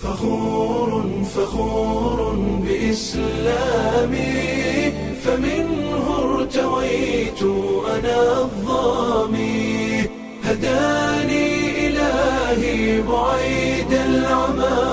فخور فخور بإسلامي فمنه ارتويت أنا الظامي هداني إلهي بعيد العمى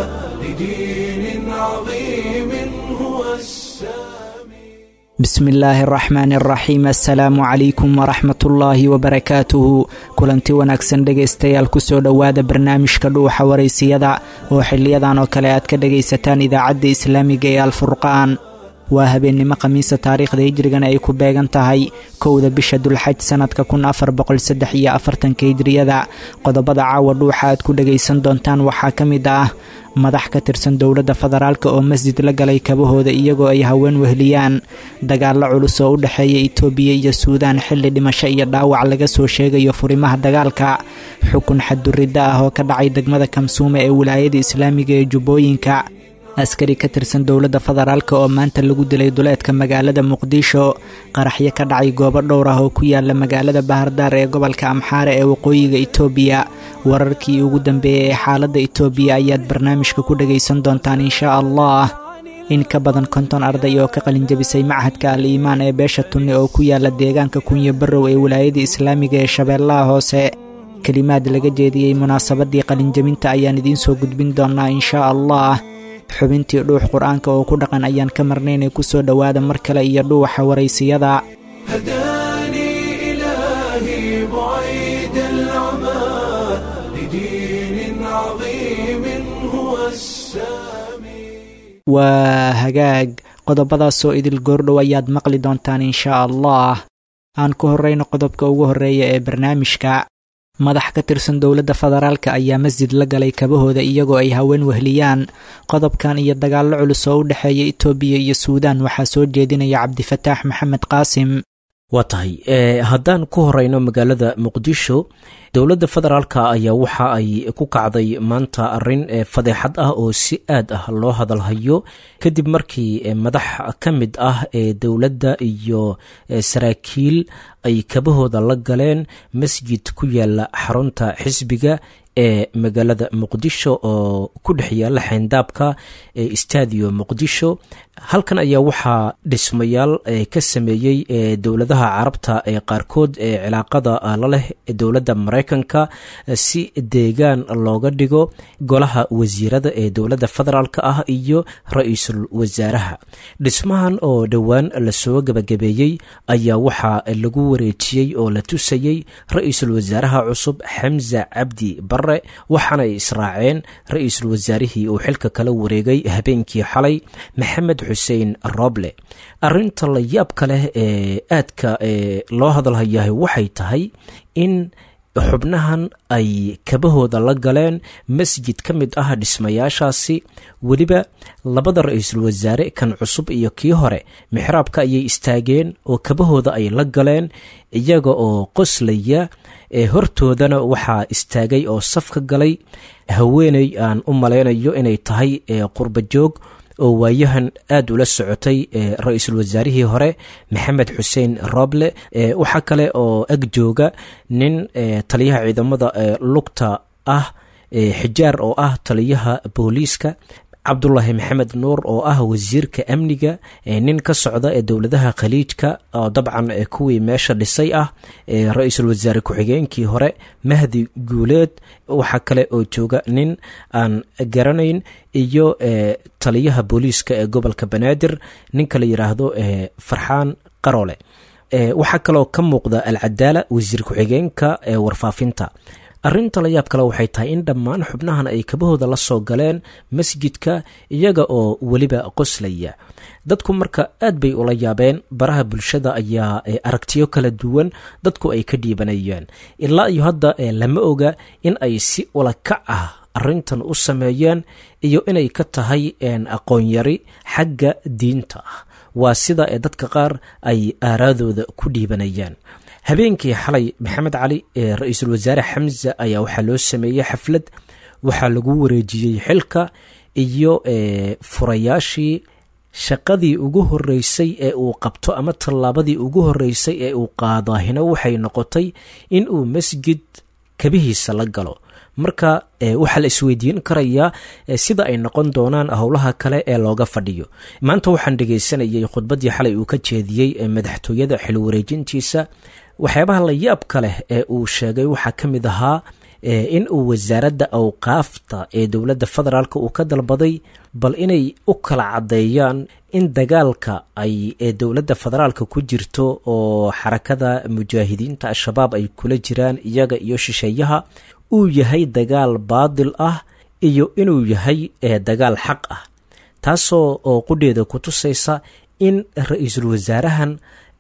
لدين عظيم هو السامي bismi illaahi araxmaani araxiim assalaamu calaykum waraxmatullaahi wabarakaatuhu kulanti wanaagsan dhegaystayaal kusoo dhowaada barnaamijka dhuuxa waraysiyada oo xiliyadan oo kale aad ka dhagaysataan idaacadda islaamiga ee alfurqaan waa habeennimo khamiisa taariikhda hijrigana ay ku beegan tahay kowda bisha dulxaj sannadka kun afar boqolsaddex iyo afartanka hijriyada qodobada caawa dhuuxa aad ku dhagaysan doontaan waxaa ka mid ah madax ka tirsan dowladda federaalk oo masjid la galay kabahooda iyagoo ay haween wehliyaan dagaallo culus oo u dhexeeya itoobiya iyo suudaan xilli dhimasho iyo dhaawac laga soo sheegayo furimaha dagaalka xukun xadduridda ah oo ka dhacay degmada kamsuume ee wilaayada islaamiga ee jubbooyinka askari ka tirsan dowladda federaalk oo maanta lagu dilay duleedka magaalada muqdisho qaraxyo ka dhacay goobo dhowr ah oo ku yaala magaalada bahardaar ee gobolka amxaare ee waqooyiga itoobiya wararkii ugu dambeeyey ee xaaladda itoobiya ayaad barnaamijka ku dhagaysan doontaan inshaa allah in ka badan konton arday oo ka qalinjabisay machadka al iimaan ee beesha tunne oo ku yaala deegaanka kunyo barrow ee wilaayada islaamiga ee shabeellaha hoose kelimaad laga jeediyey munaasabadii qalinjabinta ayaan idiin soo gudbin doonaa inshaa allah xubintii dhuux qur-aanka oo ku dhaqan ayaan ka marnaynay kusoo dhowaada mar kale iyo dhuuxa waraysiyada هداني إلهي بعيد العمى لدين عظيم هو السامي waa hagaag qodobadaasoo idil goordhow ayaad maqli doontaan inshaa allah aan ku horrayno qodobka ugu horreeya ee barnaamijka madax ka tirsan dowladda federaalk ayaa masjid la galay kabahooda iyagoo ay haween wehliyaan qodobkan iyo dagaallo culus oo u dhexeeya itoobiya iyo suudaan waxaa soo jeedinaya cabdifataax maxamed qaasim waa tahay haddaan ku horeyno magaalada muqdisho dowladda federaalka ayaa waxa ay ku kacday maanta arin fadeexad ah oo si aad ah loo hadalhayo kadib markii madax ka mid ah ee dowladda iyo saraakiil ay kabahooda la galeen masjid ku yaala xarunta xisbiga ee magaalada muqdisho oo ku dhex yaala xeyndaabka ee stadio muqdisho halkan ayaa waxaa dhismayaal ka sameeyey dowladaha carabta ee qaarkood ee cilaaqada la leh dowladda maraykanka si deegaan looga dhigo golaha wasiirada ee dowladda federaalk ah iyo ra-iisul wasaaraha dhismahan oo dhowaan lasoo gabagabeeyey ayaa waxaa lagu wareejiyey oo la tusayey ra-iisul wasaaraha cusub xamza cabdi bare waxaana ay israaceen ra-iisul wasaarihii uu xilka kala wareegay habeenkii xalay maxamed xuseen roble arinta la yaabka leh ee aadka loo hadalhayahay waxay tahay in xubnahan ay kabahooda la galeen masjid ka mid ah dhismayaashaasi weliba labada ra-iisul wasaare kan cusub iyo kii hore mixraabka ayay istaageen oo kabahooda ay la galeen iyaga oo qoslaya hortoodana waxaa istaagay oo saf ka galay haweeney aan u malaynayo inay tahay qurba joog oo waayahan aad ula socotay ra-iisul wasaarihii hore maxamed xuseen roble waxaa kale oo ag jooga nin taliyaha ciidamada lugta ah xijaar oo ah taliyaha booliiska cabdulaahi maxamed nuur oo ah wasiirka amniga nin ka socda ee dowladaha khaliijka oo dabcan kuwii meesha dhisay ah ra-iisul wasaare ku-xigeenkii hore mahdi guuleed waxaa kale oo jooga nin aan garanayn iyo taliyaha booliiska ee gobolka banaadir ninka la yidhaahdo farxaan qarole waxaa kaloo ka muuqda alcadaala wasiir ku-xigeenka ee warfaafinta arrinta la yaab kale waxay tahay in dhammaan xubnahan ay kabahooda la soo galeen masjidka iyaga oo weliba qoslaya dadku marka aad bay ula yaabeen baraha bulshada ayaa aragtiyo kala duwan dadku ay ka dhiibanayeen ilaa iyo hadda lama oga in ay si ulakac ah arrintan u sameeyeen iyo inay ka tahay aqoonyari xagga diinta ah waa sida ee dadka qaar ay aaraadooda ku dhiibanayaan habeenkii xalay maxamed cali ee ra-iisul wasaare xamza ayaa waxaa loo sameeyey xaflad waxaa lagu wareejiyey xilka iyo furayaashii shaqadii ugu horeysay ee uu qabto ama tallaabadii ugu horeysay ee uu qaadaahina waxay noqotay in uu masjid kabihiisa la galo marka waxaa la isweydiin karayaa sida ay noqon doonaan howlaha kale ee looga fadhiyo maanta waxaan dhegaysanayay khudbaddii xalay uu ka jeediyey madaxtooyada xil wareejintiisa waxyaabaha la yaabka leh ee uu sheegay waxaa ka mid ahaa in uu wasaaradda awqaafta ee dowladda federaalk uu ka dalbaday bal inay u kala caddeeyaan in dagaalka ay ee dowladda federaalka ku jirto oo xarakada mujaahidiinta al-shabaab ay kula jiraan iyaga iyo shisheeyaha uu yahay dagaal baadil ah iyo inuu yahay dagaal xaq ah taasoo oo qudheeda ku tusaysa in ra-iisul wasaarahan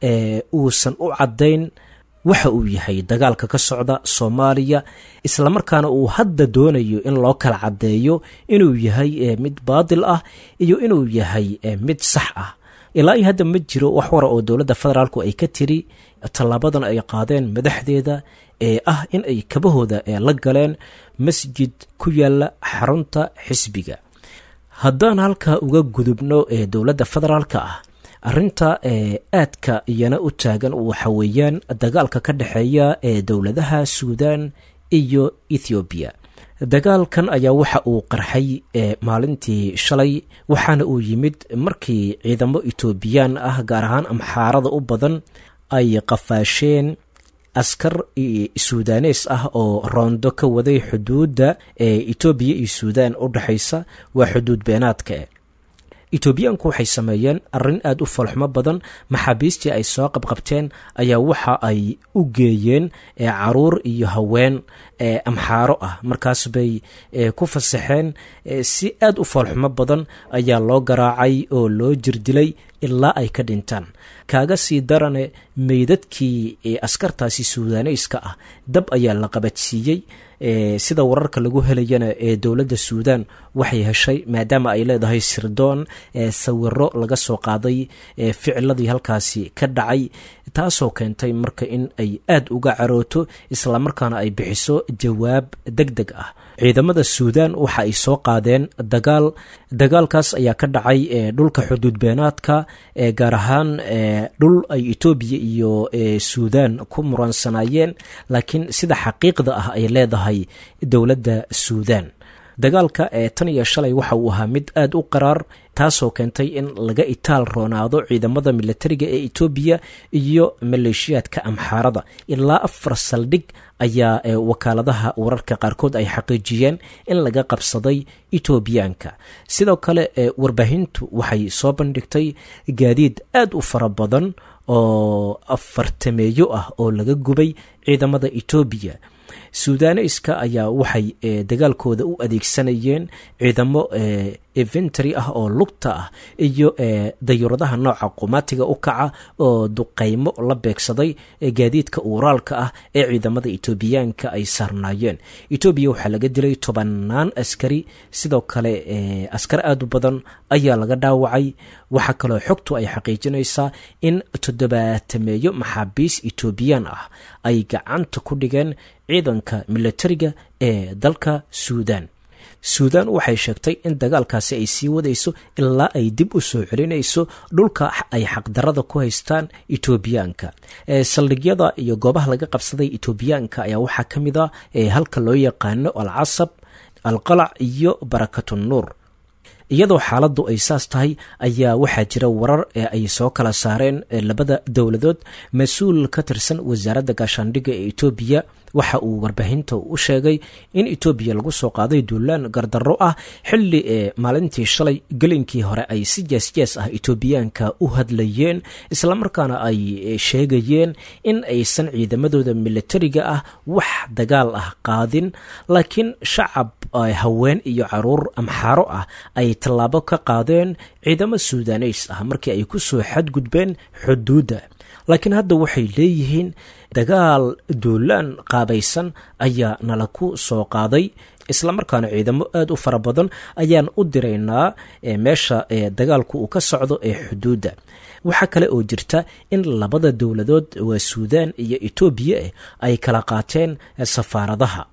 uusan u caddayn waxa uu yahay dagaalka ka socda soomaaliya islamarkaana uu hadda doonayo in loo kala caddeeyo inuu yahay mid baadil ah iyo inuu yahay mid sax ah ilaa iyo hadda ma jiro wax wara oo dowladda federaalku ay ka tiri tallaabadan ay qaadeen madaxdeeda ee ah in ay kabahooda la galeen masjid ku yaala xarunta xisbiga haddaan halkaa uga gudubno ee dowladda federaalka ah arrinta aadka iyana u taagan waxa weeyaan dagaalka ka dhexeeya ee dowladaha suudan iyo ethoobiya dagaalkan ayaa waxa uu qarxay maalintii shalay waxaana uu yimid markii ciidamo etoobiyaan ah gaar ahaan amxaarada u badan ay qafaasheen askar suudanees ah oo roondo ka waday xuduudda ee etoobiya iyo suudan u dhexaysa waa xuduud beenaadka etoobiyaanku waxay sameeyeen arrin aada u falxumo badan maxaabiistii ay soo qabqabteen ayaa waxa ay u geeyeen caruur iyo haween amxaaro ah markaas bay ku fasaxeen si aada u falxumo badan ayaa loo garaacay oo loo jirdilay ilaa ay ka dhintaan kaaga sii darane meydadkii askartaasi suudaneyska ah dab ayaa la qabadsiiyey sida wararka lagu helayana ee dowladda suudan waxay heshay maadaama ay leedahay sirdoon sawiro laga soo qaaday ficiladii halkaasi ka dhacay taasoo keentay marka in ay aad uga carooto islamarkaana ay bixiso jawaab deg deg ah ciidamada suudan waxa ay soo qaadeen dagaal dagaalkaas ayaa ka dhacay dhulka xuduud beenaadka gaar ahaan dhul ay etoobiya iyo suudan ku muransanaayeen laakiin sida xaqiiqda ah ay leedahay dowladda suudan dagaalka ee tan iyo shalay waxa uu ahaa mid aada u qaraar taasoo keentay in laga itaal roonaado ciidamada militariga ee etoobiya iyo maleeshiyaadka amxaarada ilaa afar saldhig ayaa wakaaladaha wararka qaarkood ay xaqiijiyeen in laga qabsaday etoobiyaanka sidoo kale warbaahintu waxay soo bandhigtay gaadiid aada u fara badan oo afartameeyo ah oo laga gubay ciidamada etoobiya suudaneyska ayaa waxay dagaalkooda u adeegsanayeen ciidamo eventary ah oo lugta ah iyo dayuuradaha nooca qumaatiga u kaca oo duqaymo la beegsaday gaadiidka uuraalka ah ee ciidamada etoobiyaanka ay saarnaayeen etoobiya waxaa laga dilay tobanaan askari sidoo kale askar aada u badan ayaa laga dhaawacay waxaa kaloo xogtu ay xaqiijinaysaa in toddobaatameeyo maxaabiis etoobiyaan ah ay gacanta ku dhigeen ciidanka militariga ee dalka suudan suudan waxay sheegtay in dagaalkaasi ay sii wadayso ilaa ay dib u soo celinayso dhulka ay xaqdarada ku haystaan etoobiyaanka saldhigyada iyo goobaha laga qabsaday etoobiyaanka ayaa waxaa ka mid a halka loo yaqaano alcasab alqalac iyo barakatunuur iyadoo xaaladdu ay saas tahay ayaa waxaa jira warar ee ay soo kala saareen labada dowladood mas-uul ka tirsan wasaaradda gaashaandhigga ee etoobiya waxa uu warbaahinta u sheegay in etoobiya lagu soo qaaday duulaan gardarro ah xilli ee maalintii shalay gelinkii hore ay si jeesjees ah etoobiyaanka u hadlayeen islamarkaana ay sheegayeen in aysan ciidamadooda militariga ah wax dagaal ah qaadin laakiin shacab haween iyo caruur amxaaro ah ay tallaabo ka qaadeen ciidamo suudaneys ah markii ay ku soo xadgudbeen xuduudda laakiin hadda waxay leeyihiin dagaal duulaan qaabaysan ayaa nala ku soo qaaday islamarkaana ciidamo aada u fara badan ayaan u diraynaa meesha dagaalku uu ka socdo ee xuduudda waxaa kale oo jirta in labada dowladood waa suudan iyo etoobiya ay kala qaateen safaaradaha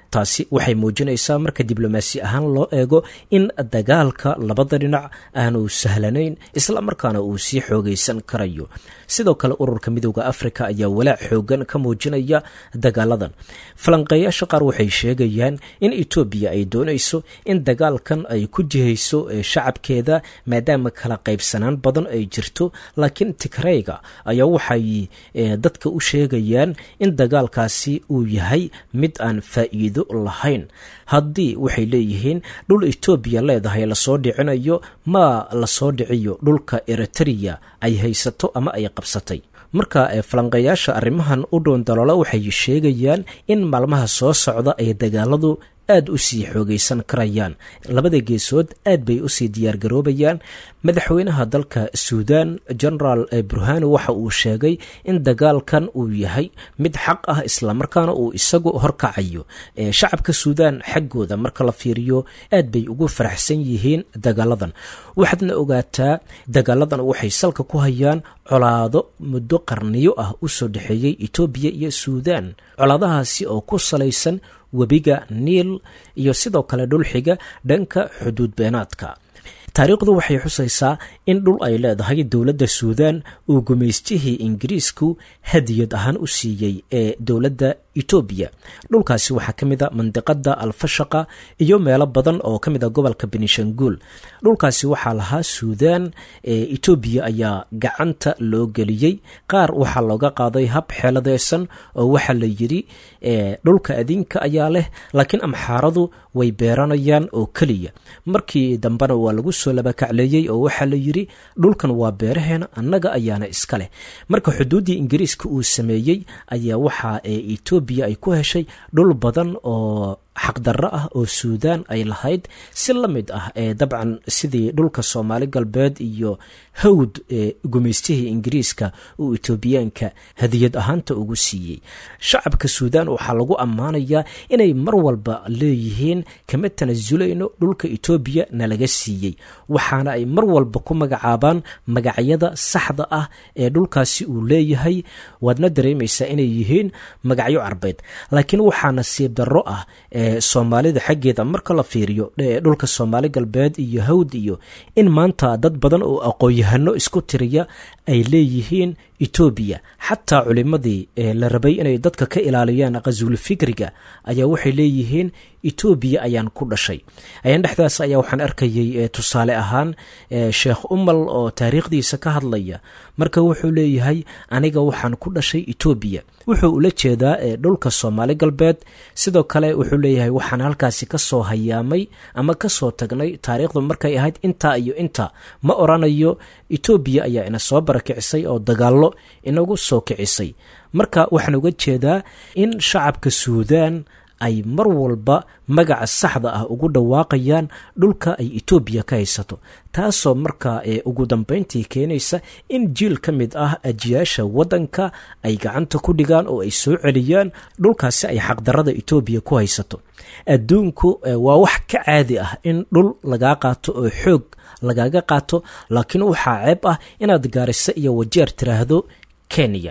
taasi waxay muujinaysaa marka diblomaasi ahaan loo eego in dagaalka labada dhinac aanu sahlanayn isla markaana uu sii xoogaysan karayo sidoo kale ururka midooda afrika ayaa walaac xoogan ka muujinaya dagaaladan falanqeeyaasha qaar waxay sheegayaan in etoobiya ay doonayso in dagaalkan ay ku jihayso shacabkeeda maadaama kala qaybsanaan badan ay jirto laakiin tigreyga ayaa waxay dadka u sheegayaan in dagaalkaasi uu yahay mid aan faa'iido lahayn haddii waxay leeyihiin dhul etoobiya leedahay lasoo dhicinayo maa lasoo dhiciyo dhulka eritreya ay haysato ama ay qabsatay marka falanqeeyaasha arrimahan u dhown daloola waxay sheegayaan in maalmaha soo socda ay dagaaladu aad u sii xoogaysan karayaan labada geesood aad bay usii diyaargaroobayaan madaxweynaha dalka suudan genaraal burhani waxa uu sheegay in dagaalkan uu yahay mid xaq ah islamarkaana uu isagu horkacayo shacabka suudan xaggooda marka la fiiriyo aad bay ugu faraxsan yihiin dagaaladan waxaadna ogaataa dagaaladan waxay salka ku hayaan colaado muddo qarniyo ah usoo dhexeeyey etoobiya iyo suudan colaadahaasi oo ku salaysan webiga niil iyo sidoo kale dhulxiga dhanka xuduud beenaadka taariikhdu waxay xusaysaa in dhul ay leedahay dowladda suudan uu gumaystihii ingiriisku hadiyad ahaan u siiyey ee dowladda etoobiya dhulkaasi waxaa ka mid a mandiqada alfashaqa iyo meelo badan oo ka mid a gobolka benishanguul dhulkaasi waxaa lahaa suudan etoobiya ayaa gacanta loo geliyey qaar waxaa looga qaaday hab xeeladeysan oo waxaa la yidhi dhulka adinka ayaa leh laakiin amxaaradu way beeranayaan oo keliya markii dambena waa lagu soo labakacleeyey oo waxaa la yidhi dhulkan waa beeraheena annaga ayaana iska leh marka xuduuddii ingiriiska uu sameeyey ayaa waxaa etoobiya ay ku heshay dhul badan oo xaqdarro ah oo suudan ay lahayd si la mid ah ee dabcan sidii dhulka soomaali galbeed iyo hawd ee gumaystihii ingiriiska uu etoobiyaanka hadiyad ahaanta ugu siiyey shacabka suudan waxaa lagu ammaanayaa inay mar walba leeyihiin kama tanasulayno dhulka etoobiya nalaga siiyey waxaana ay mar walba ku magacaabaan magacyada saxda ah ee dhulkaasi uu leeyahay waadna dareemaysaa inay yihiin magacyo carbeed laakiin waxaa nasiib darro ah soomaalida xaggeeda marka la fiiriyo dhulka soomaali galbeed iyo hawd iyo in maanta dad badan oo aqoon-yahano isku tiriya ay leeyihiin etoobiya xataa culimadii la rabay inay dadka ka ilaaliyaan qasuul fikriga ayaa waxay leeyihiin etoobiya ayaan ku dhashay ayaan dhexdaas ayaa waxaan arkayay tusaale ahaan sheekh umal oo taariikhdiisa ka hadlaya marka wuxuu leeyahay aniga waxaan ku dhashay etoobiya wuxuu ula jeedaa dhulka soomaali galbeed sidoo kale wuxuu leeyahay waxaan halkaasi kasoo hayaamay ama kasoo tagnay taariikhdu markay ahayd intaa iyo inta ma oranayo etoobiya ayaa ina soo barakicisay oo dagaallo inagu soo kicisay marka waxaan uga jeedaa in shacabka suudan ay mar walba magaca saxda ah ugu dhawaaqayaan dhulka ay etoobiya ka haysato taasoo markaa ee ugu dambeyntii keenaysa in jiil ka mid ah ajiyaasha waddanka ay gacanta ku dhigaan oo ay soo celiyaan dhulkaasi ay xaqdarada etoobiya ku haysato adduunku waa wax ka caadi ah in dhul lagaa qaato oo xoog lagaaga qaato laakiin waxaa ceeb ah inaad gaariso iyo wajeer tiraahdo kenya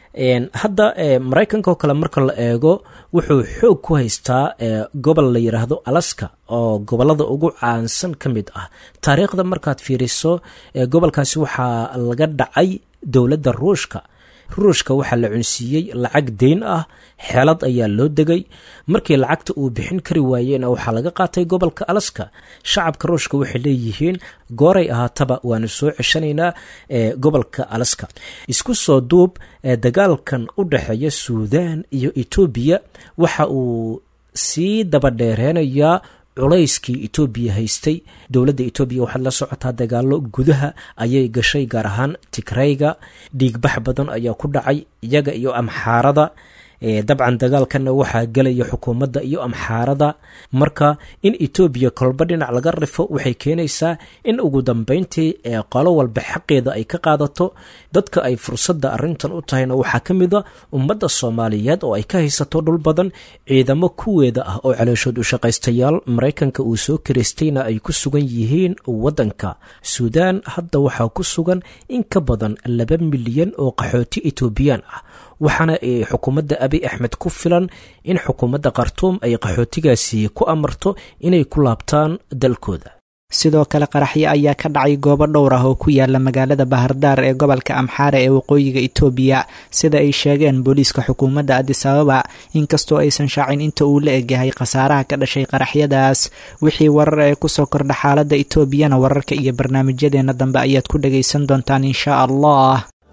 hadda maraykanka oo kale marka la eego wuxuu xoog ku haystaa gobol la yidhaahdo alaska oo gobolada ugu caansan ka mid ah taariikhda markaad fiiriso gobolkaasi waxaa laga dhacay dowladda ruushka ruushka waxaa la cunsiiyey lacag deyn ah xeelad ayaa loo degay markii lacagta uu bixin kari waayeyna waxaa laga qaatay gobolka alaska shacabka ruushka waxay leeyihiin gooray ahaataba waanu soo ceshanaynaa gobolka alaska isku soo duub dagaalkan u dhexeeya suudan iyo etoobiya waxa uu sii dabadheereynayaa culayskii etoobiya haystay dowladda etoobiya waxaad la socotaa dagaalo gudaha ayay gashay gaar ahaan tigrayga dhiigbax badan ayaa ku dhacay iyaga iyo amxaarada dabcan dagaalkanna waxaa gelaya xukuumadda iyo amxaarada marka in etoobiya kolba dhinac laga rifo waxay keenaysaa in ugu dambeyntii qolo walba xaqeeda ay ka qaadato dadka ay fursadda arrintan u tahayna waxaa ka mid a ummadda soomaaliyeed oo ay ka haysato dhul badan ciidamo kuweeda ah oo calooshood u shaqaystayaal maraykanka uu soo kiraystayna ay ku sugan yihiin waddanka suudaan hadda waxaa ku sugan in ka badan laba milyan oo qaxooti etoobiyaan ah waxaana xukuumadda abi axmed ku filan in xukuumadda khartuum ay qaxootigaasi ku amarto inay ku laabtaan dalkooda sidoo kale qaraxyo ayaa ka dhacay goobo dhowr ah oo ku yaala magaalada bahardaar ee gobolka amxaare ee waqooyiga itoobiya sida ay sheegeen booliiska xukuumadda adis ababa inkastoo aysan shaacin inta uu la egyahay khasaaraha ka dhashay qaraxyadaas wixii warar ee kusoo kordha xaaladda itoobiyana wararka iyo barnaamijyadeena dambe ayaad ku dhagaysan doontaan insha allah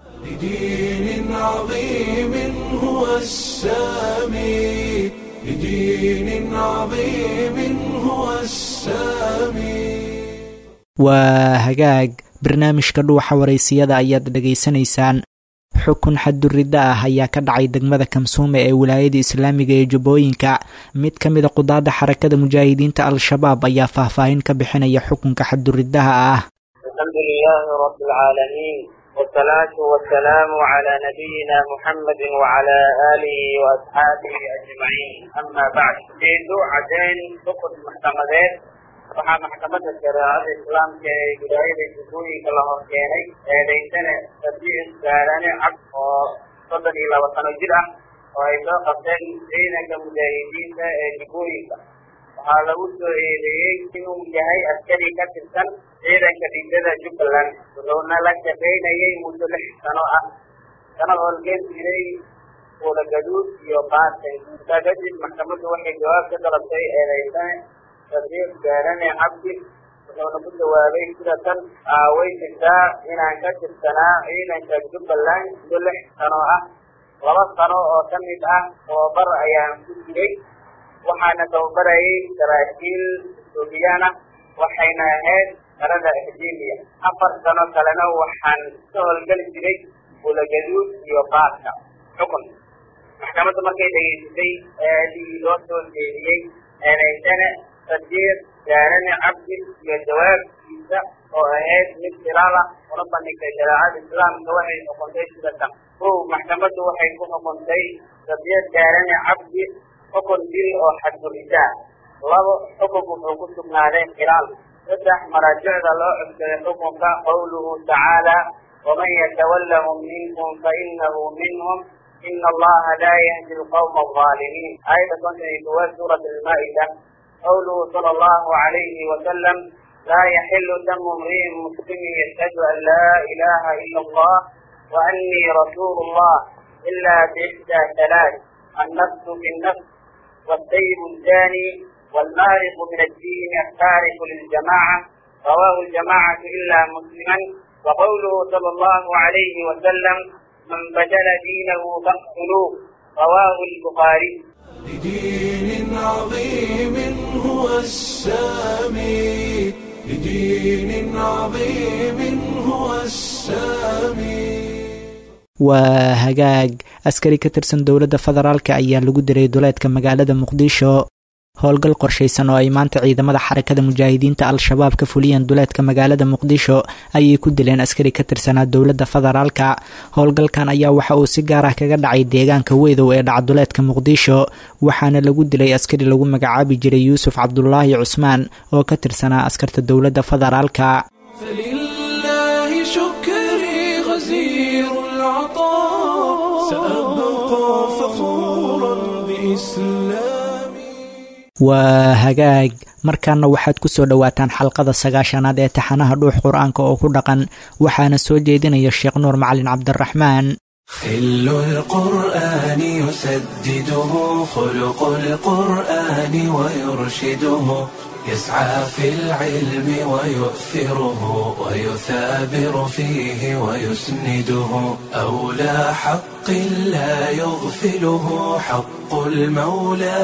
لدين عظيم هو السامي لدين عظيم هو السامي waa hagaag barnaamijka dhuuxa waraysiyada ayaad dhegaysanaysaan xukun xadduridda ah ayaa ka dhacay degmada kamsuume ee wilaayada islaamiga ee jubbooyinka mid ka mida qudaadda xarakada mujaahidiinta al-shabaab ayaa faahfaahin ka bixinaya xukunka xadduriddaha ah الحمد لله رب العالمين والصلاة والسلام على نبينا محمد وعلى آله وأصحابه أجمعين أما بعد جيدو عدين سقط محكمتين waxaa maxkamadda shareecada islaamka ee wilaayada jubbooyinka la horkeenay eedaysane sadiiq gaarane cad oo soddon iyo laba sano jir ah oo ay soo qabteen ciidanka mujaahidiinta ee jubbooyinka waxaa lagu soo eedeeyey inuu yahay askari ka tirsan ciidanka dhigada jubbaland wuxuuna la shaqaynayay muddo lix sano ah kana howlgeen jiray kuulagaduud iyo baatay intaa kadib maxkamaddu waxay jawaab ka dalabtay eedaysane sadiiq gaarane cabdi wuxuuna ku jawaabay sida tan way jirtaa inaan ka tirsanaa ciidanka jubbaland muddo lix sano ah laba sano oo ka mid ah tababar ayaan ku jiray waxaana tababarayay saraakiil etoobiyaan ah waxayna ahayd qarada akademiya afar sano kalena waxaan ka howlgeli jiray bulagaduud iyo baaska xukun maxkamadda markay dhegeysatay eedii loo soo jeediyey eedaysane sadiiq gaarane cabdi iyo jawaabkiisa oo ahayd mid khilaal ah una bandhigtay shareecada islaamka waxay xukuntay sida tan kow maxkamaddu waxay ku xukuntay sadiiq gaarane cabdi xukun dil oo xadguridaa labo xukunku wuxuu ku sugnaaday khilaal saddex maraajicda loo codsaday xukunka qowluhu tacaala waman yatawallahum minkum fainahu minhum ina allaha laa yahdi alqawma alظaalimiin aayadda konton iyo kowaad suurat almaa'ida قوله صلى الله عليه وسلم لا يحل دم امرئ مسلم يشهد ان لا اله الا الله واني رسول الله الا باحدى ثلاث النفس بالنفس والسيب الزاني والمارق من الدين التارك للجماعه رواه الجماعه الا مسلما وقوله صلى الله عليه وسلم من بدل دينه فاقتلوه رواه البخاري لدين عظيم هو السامي لدين عظيم هو السامي waa hagaag askari ka tirsan dowladda federaalka ayaa lagu diray duleedka magaalada muqdisho howlgal qorshaysan oo ay maanta ciidamada xarakada mujaahidiinta al-shabaab ka fuliyeen duleedka magaalada muqdisho ayay ku dileen askari ka tirsanaa dowladda federaalka howlgalkan ayaa waxa uu si gaar ah kaga dhacay deegaanka weydow ee dhaca duleedka muqdisho waxaana lagu dilay askari lagu magacaabi jiray yuusuf cabdulaahi cusmaan oo ka tirsanaa askarta dowladda federaalka فلله شكري غزير العطاء سأبقى فخورا بإسلامي waa hagaag markaana waxaad ku soo dhowaataan xalqada sagaashanaad ee taxanaha dhuux qur-aanka oo ku dhaqan waxaana soo jeedinaya sheekh nuur macalin cabdiraxmaan خل القرآن يسدده خلق القرآن ويرشده يسعى في العلم ويؤثره ويثابر فيه ويسنده أولى حق لا يغفله حق المولى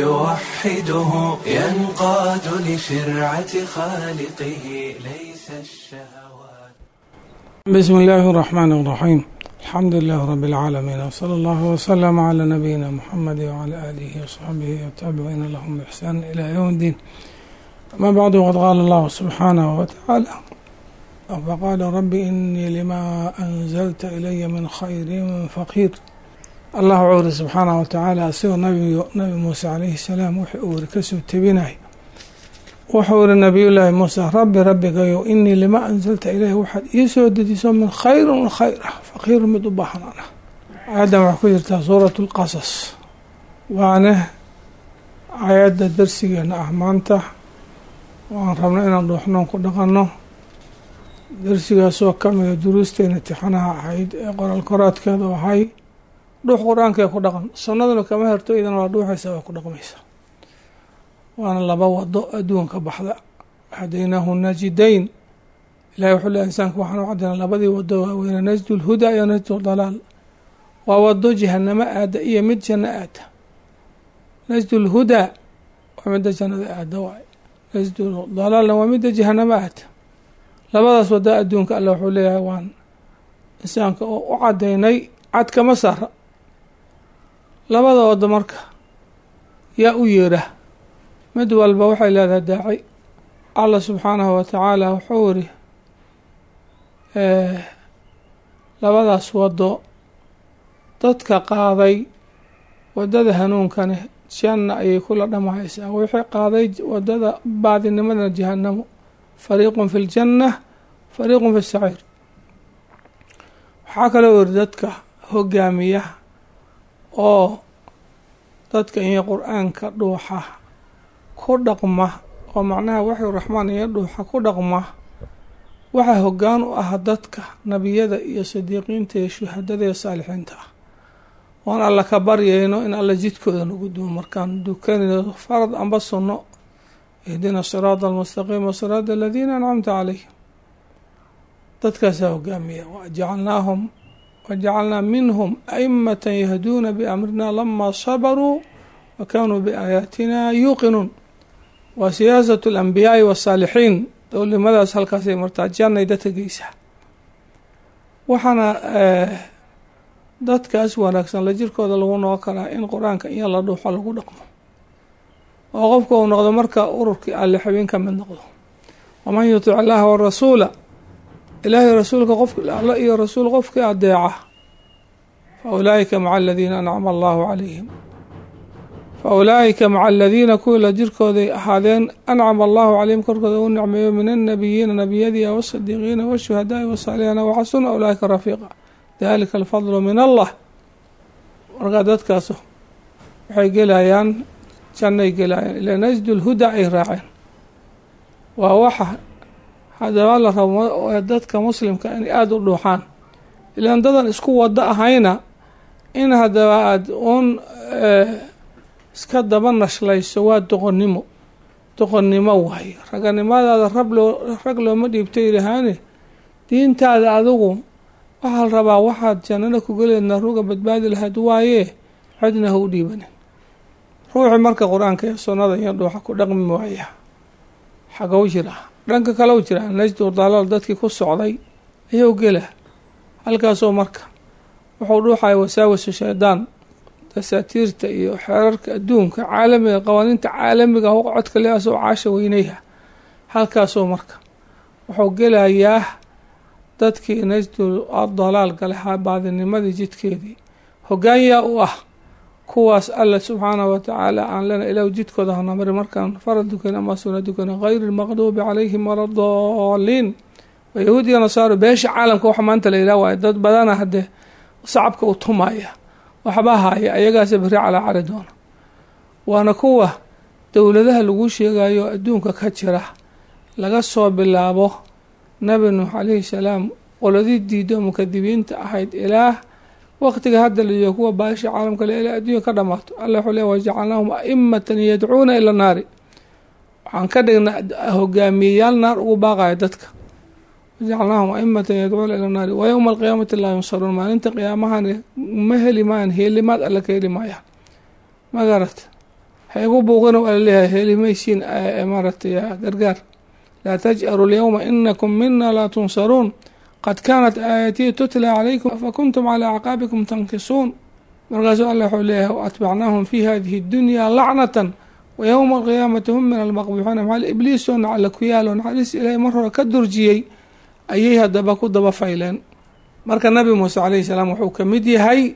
فيوحده ينقاد لشرعة خالقه ليس الشهوات بسم الله الرحمن الرحيم الحمد لله رب العالمين وصلى الله وسلم على نبينا محمد وعلى آله وصحبه والتابعين لهم بإحسان إلى يوم الدين أما بعد وقد قال الله سبحانه وتعالى فقال رب إني لما أنزلت إلي من خير فقير الله عوري سبحانه وتعالى أسير نبي, نبي موسى عليه السلام وحي أوري كسو تبيناي wuxuu iri nabiyullaahi muuse rabbi rabbigayo inii lima anzalta ilayhi waxaad ii soo dejiso min khayrin khayr ah faqiiru mid u baahan an ah aayaddan waxay ku jirtaa suuratu lqasas waana aayadda darsigeena ah maanta waan rabno inaan dhuuxnoon ku dhaqanno darsigaasoo ka mida duruusteena tixanaha ahayd ee qoraal koraadkeedu ahay dhuux qur-aanka ee ku dhaqan sunnaduna kama herto idana waa dhuuxaysa waa ku dhaqmaysa waana laba wado adduunka baxda hadaynaahu najidayn ilahi wuxuu leehay insaanka waxaan u caddaynaa labadii wado waaweyne najdu lhudaa iyo najdu dalaal waa wado jahanamo aada iyo mid janno aada najdu lhudaa waa midda jannada aada waay najdu dalaalna waa midda jahanamo aada labadaas wado adduunka alle wuxuu leeyahay waan insaanka oo u caddaynay cad kama saara labada wado marka yaa u yeera mid walba waxay leedahay daaci allah subxaanahu wa tacaala wuxuu iri labadaas wado dadka qaaday wadada hanuunkane janna ayay kula dhamahaysaa wixii qaaday wadada baadinimadana jahanamo fariiqun fi ljanna fariiqun fi saciir waxaa kaloo iri dadka hogaamiya oo dadka iyo qur-aanka dhuuxa ku dhaqma oo macnaha waxyu raxmaan iyo dhuuxa ku dhaqma waxaa hoggaan u ah dadka nebiyada iyo sidiiqiinta iyo shuhadada iyo saalixiinta ah oon alla ka baryayno in alla jidkooda nagu duwo markaan dukanayno farad amba sunno ihdina siraada almustaqiima siraada aladiina ancamta calayhim dadkaasaa hogaamiya wajacalnaahum wajacalnaa minhum aimata yahduuna biamrina lamaa sabaruu wa kaanuu biaayaatina yuuqinuun waa siyaasatu alambiyaai wasaalixiin dowlimadaas halkaasay martaa jannay dadka geysaa waxaana dadkaas wanaagsan la jirkooda lagu noqon karaa in qur-aanka iyo la dhuuxo lagu dhaqmo oo qofka uu noqdo marka ururkii alle xubin ka mid noqdo waman yutic allaha warasuula ilaahay rasuulka qof alla iyo rasuul qofkii adeeca fa ulaa'ika maca aladiina ancama allahu calayhim fa ulaa'ika maca aladiina kuwii la jirkooday ahaadeen ancama allahu calayhim korkooda u nicmeeyo min annabiyiina nebiyadii wasadiiqiina washuhadaai wasaalixiina waxasuna ulaa'ika rafiiqa dalika alfadlu min allah markaa dadkaas waxay gelayaan jannay gelayaan ilaa najdu lhuda ay raaceen waa waxa haddaba la rabo dadka muslimka inay aada u dhuuxaan ilaan dadan isku wado ahayna in haddaba aada uun iska daba nashlayso waa doqonnimo doqonnimo waaye raganimadaada rab loo rag looma dhiibto ilahaane diintaada adigu waxaa la rabaa waxaad jannada ku geleedna ruga badbaadi lahayd waaye cidna ha u dhiibanin ruuxii marka qur-aanka iyo sunnada iyo dhuuxa ku dhaqmi waaya xagow jira dhanka kale u jira najdu dalaal dadkii ku socday ayuu gela halkaasoo marka wuxuu dhuuxaya wasaawisu shaydaan dasaatiirta iyo xeerarka adduunka caalamiga qawaaniinta caalamiga hu codka le asoo caasha weynayha halkaasoo marka wuxuu gelayaa dadkii najdu dalaal galahaa baadinimadii jidkeedii hogaanyaa u ah kuwaas alla subxaanahu watacaala aan lena ilaah jidkooda hanamari markaan farad dukan ama suna dukan gayri lmaqduubi calayhim waladaliin waa yahuud iyo nasaaro beesha caalamka waxa maanta la yidhah waay dad badana haddee sacabka u tumaya waxba haya ayagaasa beri calaa cali doona waana kuwa dowladaha lagu sheegayo adduunka ka jira laga soo bilaabo nabi nuux calayhi salaam qoladii diido mukadibiinta ahayd ilaah waqtiga hadda la joogo kuwa baasha caalamka le ilaa adduunya ka dhamaato alla wuxuu le wajacalnaahum aimatan yadcuuna ila naari waxaan ka dhignaa hogaamiyeyaal naar ugu baaqaya dadka wajacalnaahum aimatan yadcuuna ila naari wa yowma alqiyaamati laa yunsaruun maalinta qiyaamahan ma heli maayan heelimaad alla ka heli maayaan ma garat ha igu buuqina waa laleeyahay helimaysiin maaratay gargaar laa taj'aru lyowma inakum mina laa tunsaruun qad kaanat aayatii tutla calaykum fakuntum calaa acqaabikum tankisuun markaasuu alla wuxuu leeyahay waatbacnaahum fi hadihi اdunya lacnatan wa yowma alqiyaamati hum min almaqbuuxiina maxal ibliisoo nacla ku yaalo naxariis ilaahay mar hore ka durjiyey ayay haddaba ku daba fayleen marka nabi muuse calayhi salaam wuxuu ka mid yahay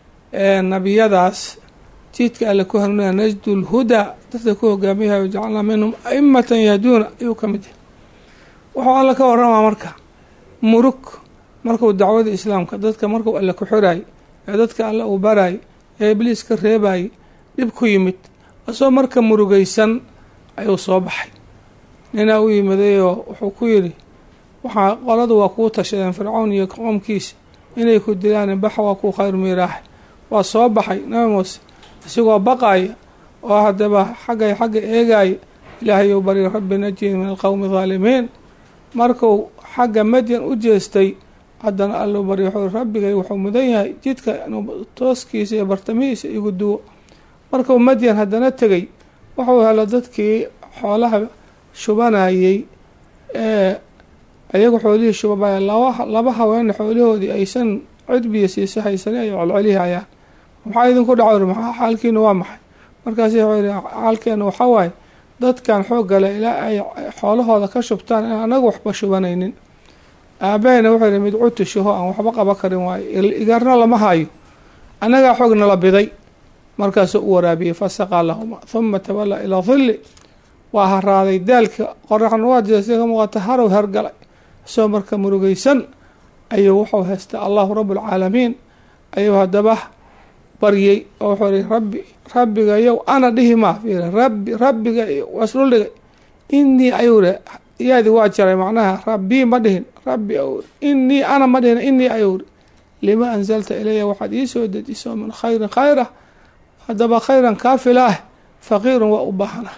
nabiyadaas jidka alle ku hanuunaya najdu lhudaa dadka ku hogaamiyahay wajacalnaa minhum aimatan yahduuna ayuu ka mid yahay wuxuu alla ka waramaa marka murug markuu dacwada islaamka dadka markuu alle ku xiraay ee dadka alle uu barayay ee ibliis ka reebayay dhib ku yimid asoo marka murugaysan ayuu soo baxay ninaa u yimadayoo wuxuu ku yidhi waxaa qoladu waa kuu tashadeen fircown iyo qoomkiisa inay ku dilaan baxa waa kuu khayr miiraax waa soo baxay nabi muuse isigoo baqaya oo haddaba xaggay xagga eegaya ilaahayou barya rabbi najini min alqowmi haalimiin markuu xagga madyan u jeestay haddana alluu barya wuxuu rabbigay wuxuu mudan yahay jidka inuu tooskiisa iyo bartamihiisa igu duwo markuu madyan haddana tegey wuxuu helo dadkii xoolaha shubanayey ee ayagu xoolihii shubabaya laba laba haweene xoolihoodii aysan cidbiya siiso haysani ay colcelihayaan maxaa idinku dhaco maxaa xaalkiina waa maxay markaasi wuxuu yihi xaalkeena waxaa waaye dadkan xooggale ilaa ay xoolahooda ka shubtaan in anagu waxba shubanaynin aabahayna wuxuu yihi mid cutushaho aan waxba qaba karin waayo igarna lama hayo annagaa xoog nala biday markaasuu u waraabiyey fasaqaa lahuma huma tawallaa ilaa dilli waa haraaday daalka qoraxna waa jeesta ka muuqata harow hergalay isagoo marka murugaysan ayuu wuxuu haystaa allahu rabbulcaalamiin ayuu haddaba baryey oo wuxuu ihi rabbi rabbigayow ana dhihi maa fiiri rabbi rabbiga wasdhul dhigay inii ayuu ri yaadi waa jaray macnaha rabbii ma dhihin rabbi ou inii ana ma dhihin inii ayuu ri lima anzalta ilaya waxaad ii soo dejiso min khayrin khayra haddaba khayran kaafila ah faqiirun waa u baahanah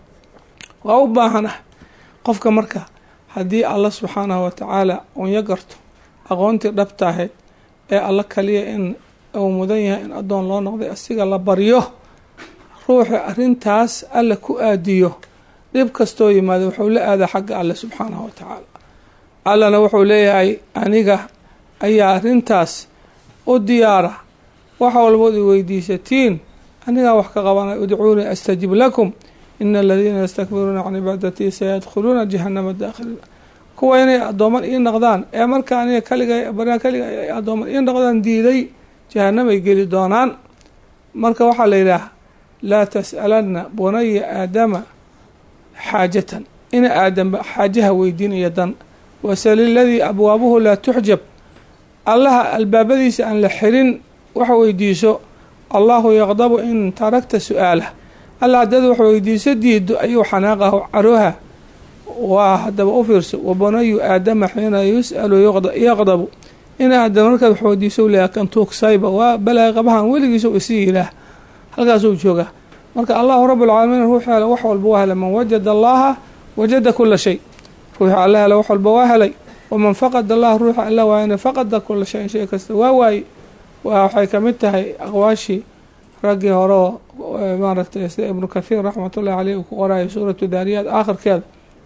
waa u baahanah qofka marka haddii alla subxaanahu watacaala unya garto aqoontii dhabta ahayd ee alla kaliya in uu mudan yahay in addoon loo noqday asiga la baryo ruuxi arrintaas alla ku aadiyo dhib kastoo yimaado wuxuu la aadaa xagga alle subxaanahu watacaala allana wuxuu leeyahay aniga ayaa arrintaas u diyaara wax walbood i weydiisatiin anigaa wax ka qabanay udcuunii astajib lakum ina aladiina yastakbiruuna can cibaadatii sayadkhuluuna jahanama daakhiliina kuwa inay addooman ii noqdaan ee marka aniga kaliga baryaa kaliga ay addooman ii noqdaan diiday jahanamay geli doonaan marka waxaa la yidhaah laa tas'alanna bunaya aadama xaajatan ina aadamba xaajaha weydiinaya dan wasali ladii abwaabuhu laa tuxjab allaha albaabadiisa aan la xirin wax weydiiso allahu yaqdabu in tarakta su-aalah alla haddaad wax weydiiso diido ayuu xanaaqahu carooha waa haddaba u fiirso wabanayu aadama xiina yus'alu yaqdabu in aadam markaad wax weydiiso leeya kan tuugsayba waa balaa qabahan weligiisa isi yilaah halkaasuu joogaa marka allahu rabbulcaalamiin ruux hele wax walba waa helay man wajada allaha wajada kula shay ruuxi alla hele wax walba waa helay waman faqad allah ruuxa alla waayana faqada kula shayin shay kasta waa waaye waxay kamid tahay aqwaashii raggii hore oo maaragtay sida ibnu kathiir raxmatullahi caleyh uu ku qorayo suuratu daariyaad aakhirkeeda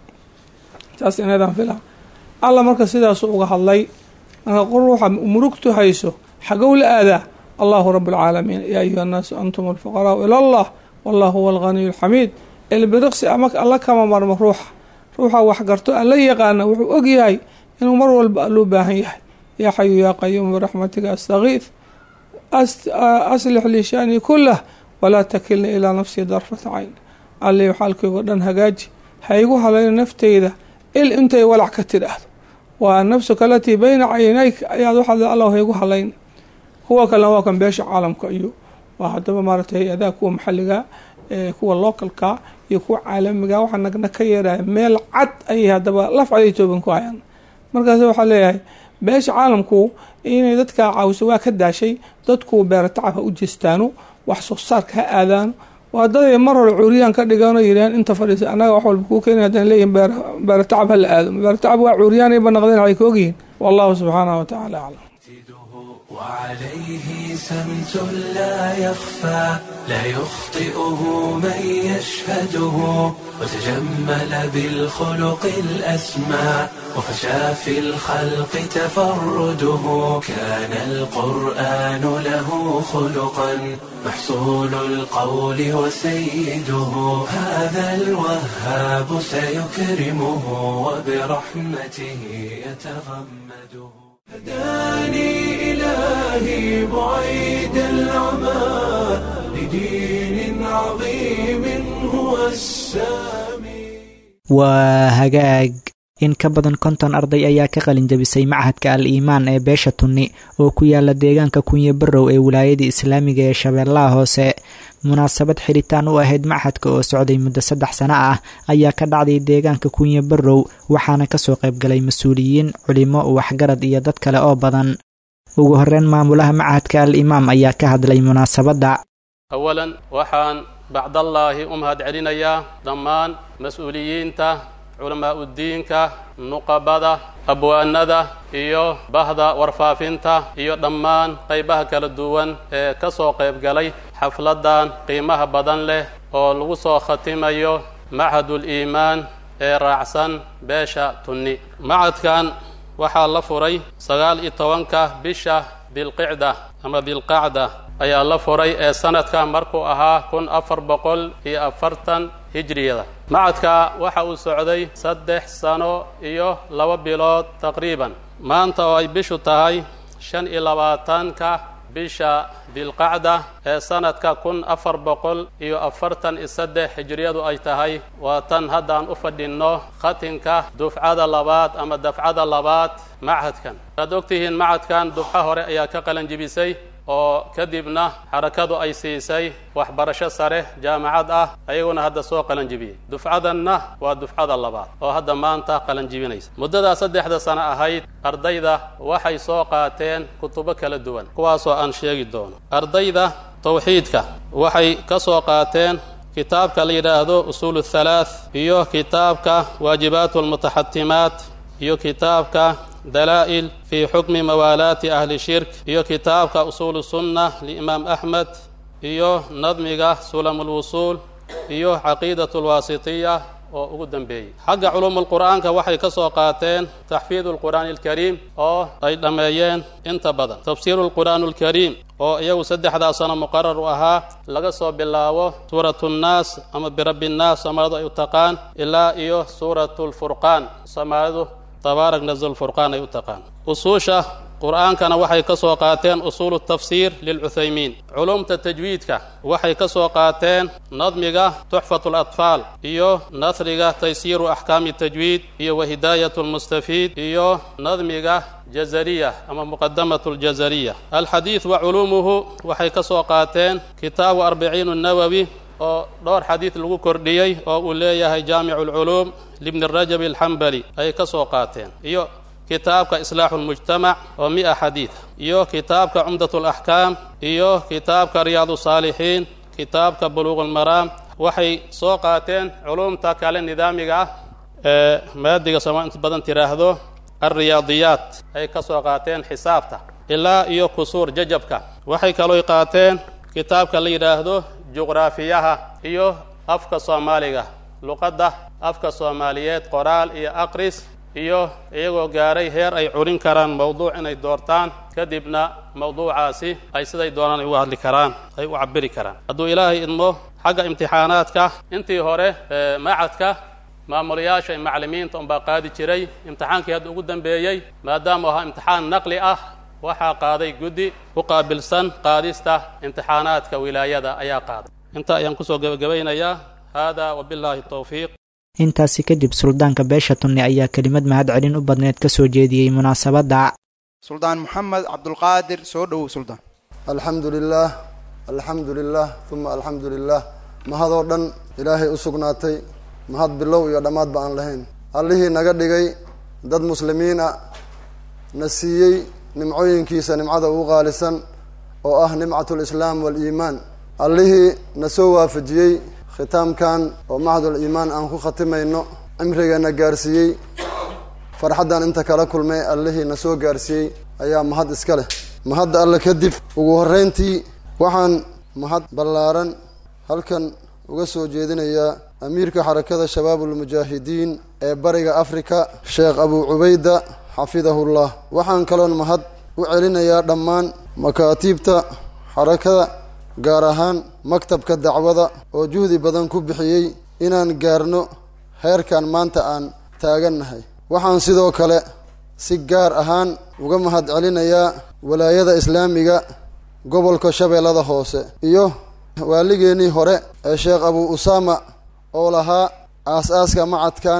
saas inaydaan fila alla marka sidaasu uga hadlay marka ruuxa murugtu hayso xagow la aadaa allahu rabbulcaalamiin yaa ayuha annaasu antum alfuqaraau ila allah wallahu huwa alghaniyu alxamiid elbiriqsi ama alla kama marmo ruuxa ruuxa wax garto alla yaqaana wuxuu og yahay inuu mar walba alluu baahan yahay yaa xayu yaa qayuum biraxmatiga astakiif aslix lii shanii kulah walaa takilni ilaa nafsii darfata cayn alli xaalkaygo dhan hagaaji ha igu halayno nafteyda il intay walac ka tidhaahdo waa nafsuka alatii bayna caynayka ayaad waxaa alla ha igu halayn kuwa kalena waa kan beesha caalamka iyo waa haddaba maaragtay hay-adaha kuwa maxalliga kuwa localka iyo kuwa caalamiga waxaa nagna ka yeeraya meel cad ayay haddaba laf caday tooban ku hayaan markaas waxaa leeyahay beesha caalamku inay dadkaa caawiso waa ka daashay dadku beera tacab ha u jeestaano wax soo saarka ha aadaano waa daday mar hore cuuriyaan ka dhiganoo yidhahan inta fadhiisa annaga wax walba kuu keena haddana leeyihin beera tacab ha la aado beera tacab waa cuuriyaan ayba naqdeen waxay ka ogyihiin wallahu subxaanahu watacaala aclam وعليه سمت لا يخفى لا يخطئه من يشهده وتجمل بالخلق الأسمى وفشى في الخلق تفرده كان القرآن له خلقا محصول القول وسيده هذا الوهاب سيكرمه وبرحمته يتغمده هداني إلهي بعيد العمى لدين عظيم هو السامي waa hagaag in ka badan konton arday ayaa ka qalin jabisay machadka al iimaan ee beesha tunni oo ku yaala deegaanka kunye barrow ee wilaayada islaamiga ee shabeellaha hoose munaasabad xiritaan u ahayd machadka oo socday muddo saddex sano ah ayaa ka dhacday deegaanka kunye barrow waxaana kasoo qaybgalay mas-uuliyiin culimo waxgarad iyo dad kale oo badan ugu horeyn maamulaha machadka al imaam ayaa ka hadlay munaasabadda awalan waxaan bacdallaahi u mahad celinayaa dhammaan mas-uuliyiinta culamaauddiinka nuqabada abwaanada iyo bahda warfaafinta iyo dhammaan qaybaha kala duwan ee ka soo qayb galay xafladdan qiimaha badan leh oo lagu soo khatimayo machadul iimaan ee raacsan beesha tunni machadkan waxaa la furay sagaal iyo tobanka bisha dilqicda ama dilqacda ayaa la furay ee sanadka markuu ahaa kun afar boqol iyo afartan hijriyada machadka waxa uu socday saddex sano iyo laba bilood taqriiban maanta oo ay bishu tahay shan iyo labaatanka bisha dilqacda ee sanadka kun afar boqol iyo afartan iyo saddex hijriyadu ay tahay waa tan haddaan u fadhinno khatinka dufcada labaad ama dafcada labaad machadkan waad ogtihiin machadkan dufco hore ayaa ka qalanjibisay oo kadibna xarakadu ay siisay waxbarasho sare jaamacad ah ayaguna hadda soo qalanjibiyey dufcadanna waa dufcada labaad oo hadda maanta qalanjibinaysa muddadaa saddexda sano ahayd ardayda waxay soo qaateen kutubo kala duwan kuwaasoo aan sheegi doono ardayda tawxiidka waxay ka soo qaateen kitaabka la yidhaahdo usuulu thalaath iyo kitaabka waajibaatu almutaxatimaat iyo kitaabka dalaa'il fii xukmi mawaalaati ahli shirk iyo kitaabka usuulu sunna liimaam axmed iyo nadmiga sulam ulwusuul iyo caqiidat alwaasitiya oo ugu dambeeyey xagga culuumulqur'aanka waxay ka soo qaateen taxfiidu lqur'aani alkariim oo ay dhammeeyeen inta badan tafsiiru lqur'aan alkariim oo iyagu saddexdaa sano muqarar u ahaa laga soo bilaabo suuratu nnaas ama birabbi nnaas soomaalidu ay u taqaan ilaa iyo suuratu lfurqaan soomaalidu tabaarak nazl furqaan ay u taqaan usuusha qur'aankana waxay ka soo qaateen usuulu tafsiir lilcuthaymiin culumta tajwiidka waxay ka soo qaateen nadmiga tuxfatu latfaal iyo nasriga taysiiru axkaami tajwiid iyo wahidaayat lmustafiid iyo nadmiga jazariya ama muqadamat ljazariya alxadiid wa culuumuhu waxay ka soo qaateen kitaabu arbiciin nawowi oo dhowr xadiid lagu kordhiyey oo uu leeyahay jaamicu alculuum libni rajabi alxambali ayay ka soo qaateen iyo kitaabka islaaxu lmujtamac oo mi-a xadiid iyo kitaabka cumdat alaxkaam iyo kitaabka riyaadu saalixiin kitaabka buluuq almaraam waxay soo qaateen culumta kale nidaamiga ah ee maadiga sooma inta badan tiraahdo alriyaadiyaat ay ka soo qaateen xisaabta ilaa iyo kusuur jajabka waxay kalooy qaateen kitaabka la yidhaahdo juqraafiyaha iyo afka soomaaliga luqadda afka soomaaliyeed qoraal iyo aqris iyo iyagoo gaaray heer ay curin karaan mawduuc inay doortaan kadibna mawduucaasi ay siday doonaan ay uga hadli karaan ay u cabiri karaan hadduu ilaahay idmo xagga imtixaanaadka intii hore macadka maamulayaasha iyo macallimiinta unbaa qaadi jiray imtixaankii hadda ugu dambeeyey maadaama ahaa imtixaan naqli ah waxaa qaaday guddi ku qaabilsan qaadista imtixaanaadka wilaayada ayaa qaaday inta ayaan kusoo gebagabaynayaa hada wabillahi towfiiq intaasi kadib suldaanka beesha tunni ayaa kelimad mahad celin u badneed ka soo jeediyey munaasabadda suldaan moxamed cabdulqaadir soo dhowow suldaan alxamdu lilaah alxamdu lilah uma alxamdu lilah mahadoo dhan ilaahay u sugnaatay mahad bilow iyo dhammaadba aan lahayn allihii naga dhigay dad muslimiin a na siiyey nimcooyinkiisa nimcada ugu qaalisan oo ah nimcat lislaam waaliimaan allihii na soo waafajiyey khitaamkan oo macdul iimaan aan ku khatimayno cimrigeena gaarsiiyey farxaddan inta kala kulmay allihii na soo gaarsiiyey ayaa mahad iska leh mahadda alle kadib ugu horreyntii waxaan mahad ballaaran halkan uga soo jeedinayaa amiirka xarakada shabaabulmujaahidiin ee bariga afrika sheekh abuu cubayda xafidahullah waxaan kaloon mahad u celinayaa dhammaan makaatiibta xarakada gaar ahaan maktabka dacwada oo juhdi badan ku bixiyey inaan gaarno heerkan maanta aan taagannahay waxaan sidoo kale si gaar ahaan uga mahad celinayaa walaayada islaamiga gobolka shabeellada hoose iyo waaligeennii hore ee sheekh abuu usaama oo lahaa aas-aaska macadkan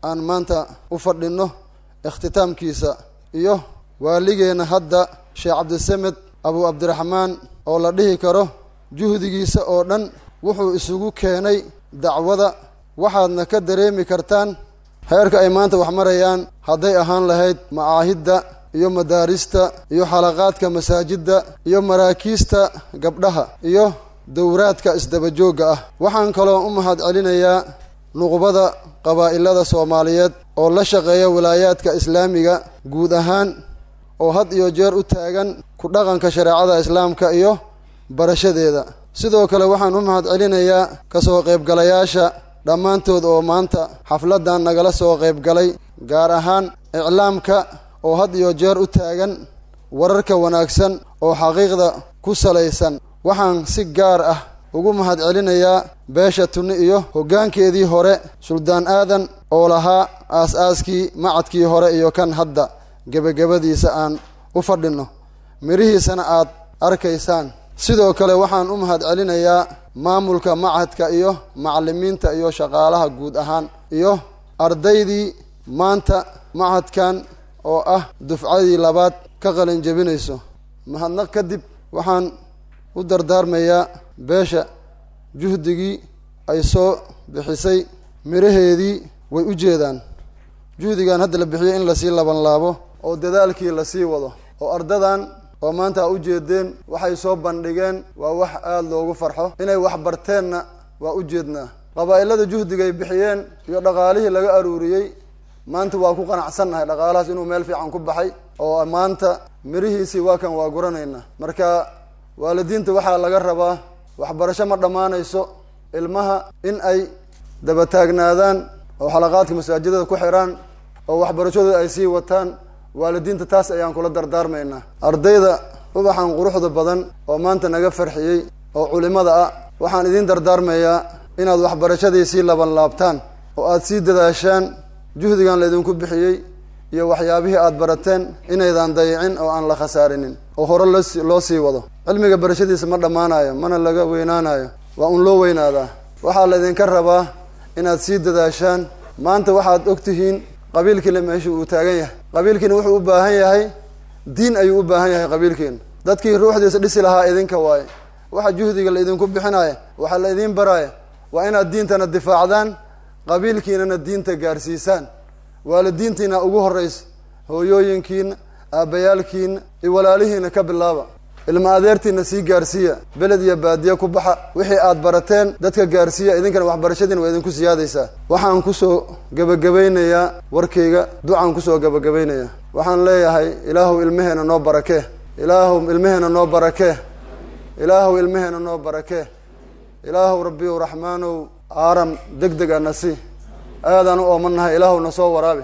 aan maanta u fadhinno ikhtitaamkiisa iyo waaligeenna hadda sheekh cabdisamed abu cabdiraxmaan oo la dhihi karo juhdigiisa oo dhan wuxuu isugu keenay dacwada waxaadna ka dareemi kartaan heerka ay maanta wax marayaan hadday ahaan lahayd macaahidda iyo madaarista iyo xalaqaadka masaajidda iyo maraakiista gabdhaha iyo dowraadka isdabajoogga ah waxaan kaloo u mahad celinayaa nuqbada qabaa'ilada soomaaliyeed oo la shaqeeya wilaayaadka islaamiga guud ahaan oo had iyo jeer u taagan ku dhaqanka shareecada islaamka iyo barashadeeda sidoo kale waxaan u mahad celinayaa kasoo qaybgalayaasha dhammaantood oo maanta xafladdan nagala soo qaybgalay gaar ahaan iclaamka oo had iyo jeer u taagan wararka wanaagsan oo xaqiiqda ku salaysan waxaan si gaar ah ugu mahad celinayaa beesha tunni iyo hoggaankeedii hore suldaan aadan oo lahaa aas-aaskii macadkii hore iyo kan hadda gebagabadiisa aan u fadhinno midhihiisana aad arkaysaan sidoo kale waxaan u mahad celinayaa maamulka macadka iyo macallimiinta iyo shaqaalaha guud ahaan iyo ardaydii maanta macadkan oo ah dufcadii labaad ka qalin jebinayso mahadnaq kadib waxaan u dardaarmayaa beesha juhdigii ay soo bixisay midhaheedii way u jeedaan juhdigan hadda la bixiyey in lasii labanlaabo oo dadaalkii lasii wado oo ardadan oo maanta a u jeedeen waxay soo bandhigeen waa wax aada loogu farxo inay wax barteenna waa u jeednaa qabaa'ilada juhdigay bixiyeen iyo dhaqaalihii laga aruuriyey maanta waa ku qanacsannahay dhaqaalahaas inuu meel fiican ku baxay oo maanta mirihiisii waa kan waa guranaynaa marka waalidiinta waxaa laga rabaa waxbarasho ma dhammaanayso ilmaha in ay daba taagnaadaan oo xalaqaadka masaajidada ku xiraan oo waxbarashadooda ay sii wataan waalidiinta taas ayaan kula dardaarmaynaa ardayda ubaxan quruxda badan oo maanta naga farxiyey oo culimada ah waxaan idiin dardaarmayaa inaad waxbarashadii sii laban laabtaan oo aada sii dadaashaan juhdigan laydinku bixiyey iyo waxyaabihii aada barateen inaydan dayicin oo aan la khasaarinin oo hore loosi loo sii wado cilmiga barashadiisa ma dhammaanayo mana laga weynaanayo waa un loo weynaadaa waxaa laydinka rabaa inaad sii dadaashaan maanta waxaad og tihiin qabiilkiina meesha uu taagan yahay qabiilkiina wuxuu u baahan yahay diin ayuu u baahan yahay qabiilkiina dadkii ruuxdiisa dhisi lahaa idinka waaye waxa juhdiga la idinku bixinaya waxaa la idiin baraya waa inaad diintana difaacdaan qabiilkiinana diinta gaarsiisaan waalidiintiina ugu horraysa hooyooyinkiina aabbayaalkiina iyo walaalihiina ka bilaaba ilma adeertiina sii gaarsiiya beled iyo baadiye ku baxa wixii aad barateen dadka gaarsiiya idinkana waxbarashadiina waa idinku siyaadaysaa waxaan kusoo gebagabaynayaa warkayga ducaan kusoo gebagabaynayaa waxaan leeyahay ilaahuw ilmaheena noo barakee ilaahuw ilmaheena noo barakee ilaahuw ilmaheena noo barakee ilaahuw rabbiyow raxmaanow aaram deg deg ana si aadaan u oomanahay ilaahuw na soo waraabi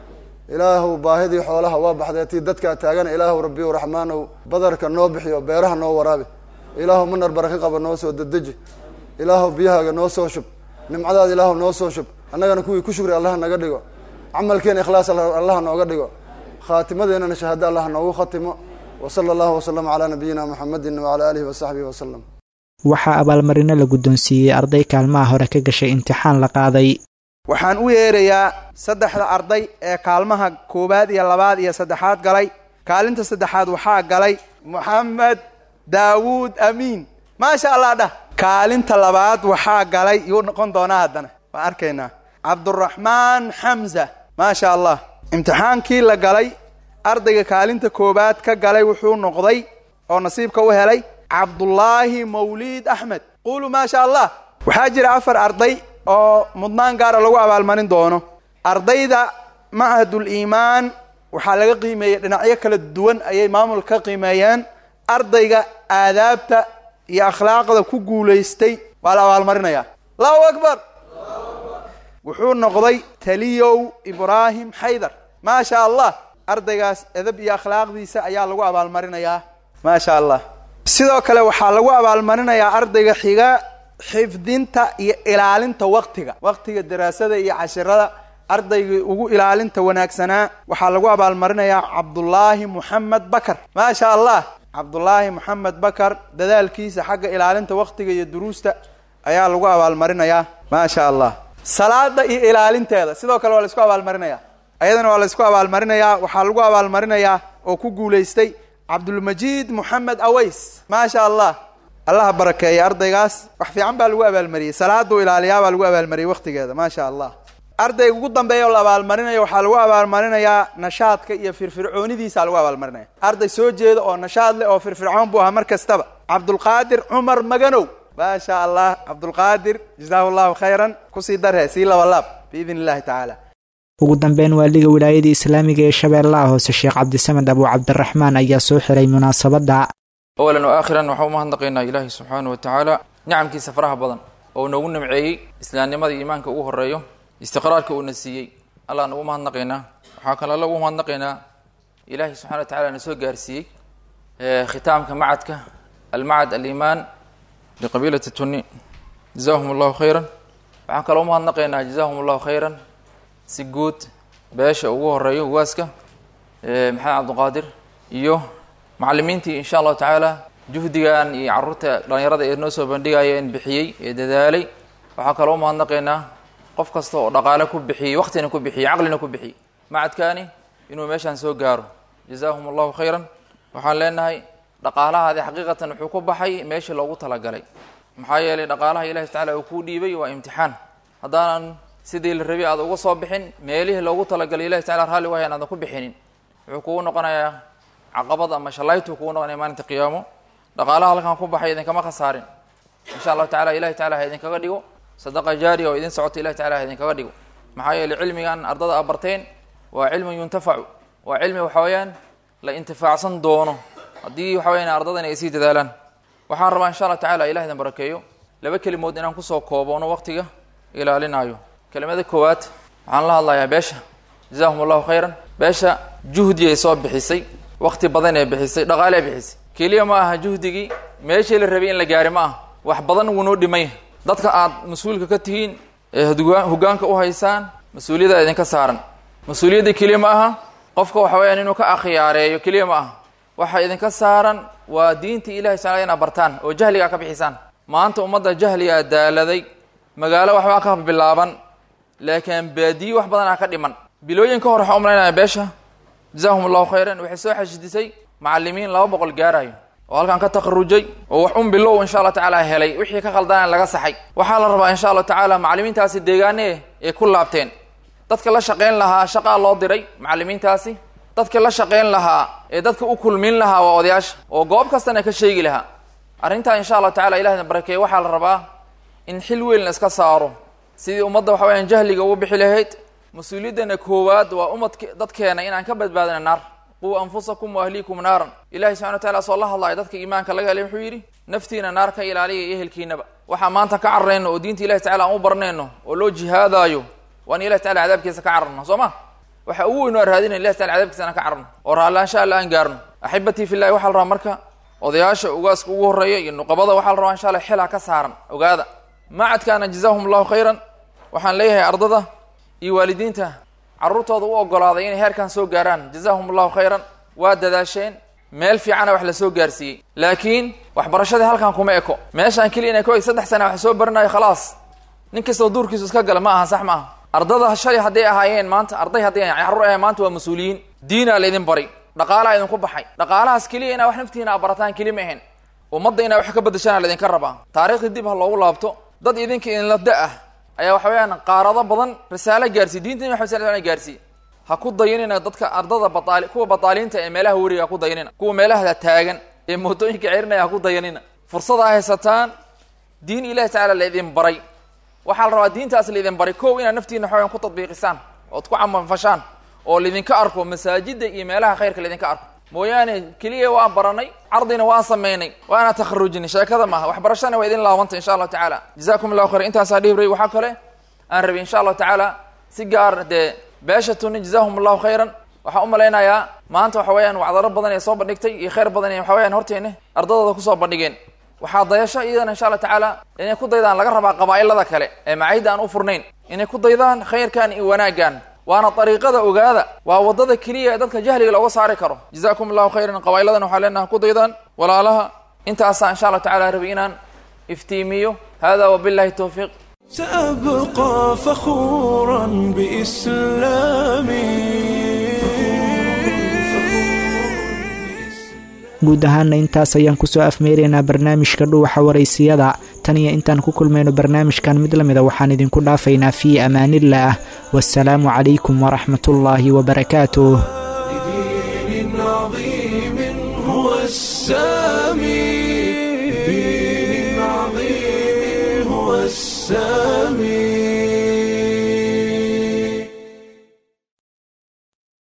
ilaahuw baahidii xoolaha waa baxdee tii dadkaa taagana ilaahuw rabbiyow raxmaanow badarka noo bixiyo beeraha noo waraabi ilaahuw manar baraka qaba noo soo dedeji ilaahuw biyahaaga noo soo shub nimcadaada ilaahuw noo soo shub annagana kuwii ku shugri allaha naga dhigo camalkeena ikhlaas allaha nooga dhigo khaatimadeenana shahaado allah noogu khatimo wa sala allahu wasalama calaa nabiyina muxamedin wacala aalihi wasaxbihi wasalam waxaa abaalmarino la guddoonsiiyey arday kaalmaha hore ka gashay imtixaan la qaaday waxaan u yeerayaa saddexda arday ee kaalmaha koowaad iyo labaad iyo saddexaad galay kaalinta saddexaad waxaa galay moxamed daawuud amiin maasha allah dhah kaalinta labaad waxaa galay yuu noqon doonaa haddana waan arkaynaa cabduraxmaan xamza maasha allah imtixaankii la galay ardayga kaalinta koowaad ka galay wuxuu noqday oo nasiibka u helay cabdullaahi mawliid axmed quluu maasha allah waxaa jira afar arday oo mudnaan gaara lagu abaalmarin doono ardayda machadul iimaan waxaa laga qiimeeyey dhinacyo kala duwan ayay maamulka ka qiimeeyeen ardayga aadaabta iyo akhlaaqda ku guulaystay waa la abaalmarinayaa allahu akbar wuxuu noqday taliyow ibraahim xaydar maasha allah ardaygaas edab iyo akhlaaqdiisa ayaa lagu abaalmarinayaa maasha allah sidoo kale waxaa lagu abaalmarinayaa ardayga xiga xifdinta iyo ilaalinta waktiga waktiga daraasada iyo cashirada ardaygii ugu ilaalinta wanaagsanaa waxaa lagu abaalmarinayaa cabdullaahi moxamed bakar maasha allah cabdullaahi moxamed bakar dadaalkiisa xagga ilaalinta waktiga iyo duruusta ayaa lagu abaalmarinayaa maasha allah salaada iyo ilaalinteeda sidoo kale waa la isku abaalmarinaya ayadana waa la isku abaalmarinayaa waxaa lagu abaalmarinayaa oo ku guulaystay cabdulmajiid moxamed aways maasha allah allaha barakeeya ardaygaas wax fiican baa lagu abaalmariyey salaaduu ilaaliyaa baa lagu abaalmariyey waktigeeda maasha allah ardayga ugu dambeeya oo la abaalmarinayo waxaa lagu abaalmarinayaa nashaadka iyo firfircoonidiisa lagu abaalmarinaya arday soo jeeda oo nashaad leh oo firfircoon buu ahaa mar kastaba cabdulqaadir cumar maganow maasha allah cabdulqaadir jazaahu llahu khayran kusii darhe sii labalaab biidn illahi tacaala ugu dambeyn waaliga wilaayadii islaamiga ee shabeellaha hoose sheekh cabdisamed abu cabdiraxmaan ayaa soo xiray munaasabadda awalan wa aakhiran waxaan umahadnaqaynaa ilaahi subxaana wa tacaala nicamkiisa faraha badan oo noogu nimceeyey islaamnimada iimaanka ugu horeeyo istiqraarka uuna siiyey allah nagu mahadnaqaynaa waxaa kale alla ugu mahadnaqaynaa ilaahi subxana wa tacala na soo gaarsiiyey khitaamka macadka almacad alimaan liqabiilati tuni jazahum allahu khayran waxaan kaloo umahadnaqaynaa jazahum allahu khayran si guud beesha ugu horeeyo waaska maxamed cabdiqaadir iyo macalimiintii insha allahu tacaala juhdigan iyo caruurta dhalinyarada ee noo soo bandhigayeen bixiyey ee dadaalay waxaa kaloo umahadnaqaynaa qof kasta oo dhaqaale ku bixiyey waqtina ku bixiyey caqlina ku bixiyey macadkaani inuu meeshaan soo gaaro jazahum allahu khayran waxaan leenahay dhaqaalahaadi xaqiiqatan wuxuu ku baxay meeshii loogu talagalay maxaa yeelay dhaqaalaha ilahi tacala uu kuu dhiibay waa imtixaan haddaanan sidii la rabay aada uga soo bixin meelihii loogu talagalay ilahi tacala raalli wahayan aadan ku bixinin wuxuu kugu noqonayaa caqabad ama shalaytuu kugu noqonaya maalinta qiyaamo dhaqaalaha halkan ku baxay idinkama khasaarin insha allahu tacala ilahi tacala ha idinkaga dhigo sadaqa jaariya oo idin socota ilahi tacala ha idinkaga dhigo maxaa yeelay cilmigan ardada aad barteen waa cilmin yuntafacu waa cilmi waxa weeyaan la intifaacsan doono haddii waxa weyaan ardadan ay sii dadaalaan waxaan rabaa insha allah tacala ilah idin barakeeyo laba kelimood inaan kusoo kooboono waqtiga ilaalinaayo kelimada koowaad waxaan la hadlayaa beesha jazahum allahu khayran beesha juhdi ay soo bixisay waqti badan ee bixisay dhaqaale bixisay keliya ma aha juhdigii meeshii la rabay in la gaari ma aha wax badan wuu noo dhimay dadka aad mas-uulka ka tihiin ee hogaanka u haysaan mas-uuliyadda idinka saaran mas-uuliyadda keliya ma aha qofka waxa weyaan inuu ka akhyaareeyo keliya ma aha waxa idinka saaran waa diinta ilahi taala inaad bartaan oo jahligaa ka bixisaan maanta ummadda jahligaa daaladay magaalo waxbaa ka bilaaban laakiin baadiye wax badanaa ka dhiman bilooyin ka hor waxaa umalaynaya beesha jazahum allahu khayran waxay soo xashidisay macalimiin laba boqol gaarayo oo halkan ka takharujay oo wax un bilow insha allah tacaala helay wixii ka khaldana laga saxay waxaa la rabaa insha allah tacaala macalimiintaasi deegaane ay ku laabteen dadka la shaqayn lahaa shaqaa loo diray macalimiintaasi dadka la shaqayn lahaa ee dadka u kulmin lahaa waa odayaasha oo goob kastana ka sheegi lahaa arrintaa insha allah tacala ilahna barakeeye waxaa la rabaa in xil weyn la iska saaro sidii ummadda waxa weyaan jahliga ugu bixi lahayd mas-uuliyaddana koowaad waa umadk dadkeena inaan ka badbaadina naar quu anfusakum wa ahliikum naaran ilahi subxana wa tacala soo la hadlaya dadka iimaanka laga helay wuxuu yidhi naftiina naar ka ilaaliya iyo ehelkiinaba waxaa maanta ka cararayno oo diinta ilahi tacala aan u barnayno oo loo jihaadaayo waan ilahi tacala cadaabkiisa ka cararno soo ma waxa ugu weyn waa raadinay ilahi tacala cadaabkiisa aan ka cararno oo raallaansha alla aan gaarno axibatii fillahi waxaa la rabaa marka odayaasha ugaaska ugu horreeya iyo nuqabada waxaa la rabaa insha allah xilha ka saaran ogaada macadkaana jazahum allahu khayran waxaan leeyahay ardada iyo waalidiinta carruurtooda u ogolaaday inay heerkan soo gaaraan jazahum allahu khayran waa dadaasheen meel fiicana wax la soo gaarsiiyey laakiin waxbarashadii halkan kuma eko meeshaan keliya inay ko saddex sana wax soo baranayo khalaas nin kastoo duurkiisu iska gala ma aha sax ma aha ardada shalay hadday ahaayeen maanta arday hadday carruur ahayen maanta waa mas-uuliyiin diinaa laydin bari dhaqaalaha idinku baxay dhaqaalahaas keliya inaa wax naftiina a barataan keli ma ahayn ummadda inaa wax ka badashaana laydinka rabaa taariikhdii dib ha loogu laabto dad idinka idinla da ah ayaa waxa weyaan qaarado badan risaalo gaarsiiy diinta nabi maxamed sal gaarsiiye ha ku dayanina dadka ardada bataali kuwa bataaliinta ee meelaha weriga ha ku dayanina kuwa meelaha taagan ee mootooyinka ceerinaya ha ku dayanina fursada haysataan diin ilahi tacaala laydin baray waxaa la rabaa diintaas laydin baray kow inaad naftiina waxaweyan ku tadbiiqisaan ood ku camalfashaan oo laydinka arko masaajida iyo meelaha khayrka laydinka arko mooyaane keliya waan baranay cardina waan samaynay waana takharujinay sheekada maaha waxbarashana waa idin laabantay insha allahu tacaala jazakum allahu khayr intaasaa dhihibray waxaa kale aan rabay insha allahu tacaala si gaar dee beesha tuni jazahum allahu khayran waxaan u malaynayaa maanta waxa weeyaan wacdaro badan ee soo bandhigtay iyo khayr badan ee waxa weyaan horteena ardadooda kusoo bandhigeen waxaa dayasho iyadana insha allah tacaala inay ku daydaan laga rabaa qabaa'ilada kale ee macaydda aan u furnayn inay ku daydaan khayrkan iyo wanaaggan waana dariiqada ogaada waa waddada keliya ee dadka jahliga looga saari karo jazakum allahu khayran qabaa'iladan waxaa leenaha ku daydaan walaalaha intaasaa insha allah tacala rabay inaan iftiimiyo hada wabillahi towfiiq سأبقى فخورا بإسلامي guud ahaana intaas ayaan kusoo afmeeraynaa barnaamijka dhuuxa waraysiyada tan iyo intaan ku kulmayno barnaamijkan mid la mida waxaan idinku dhaafaynaa fii amaanillaah wasalaamu calaykum waraxmatullaahi wabarakaatuh لدين عظيم هو السامي لدين عظيم هو السامي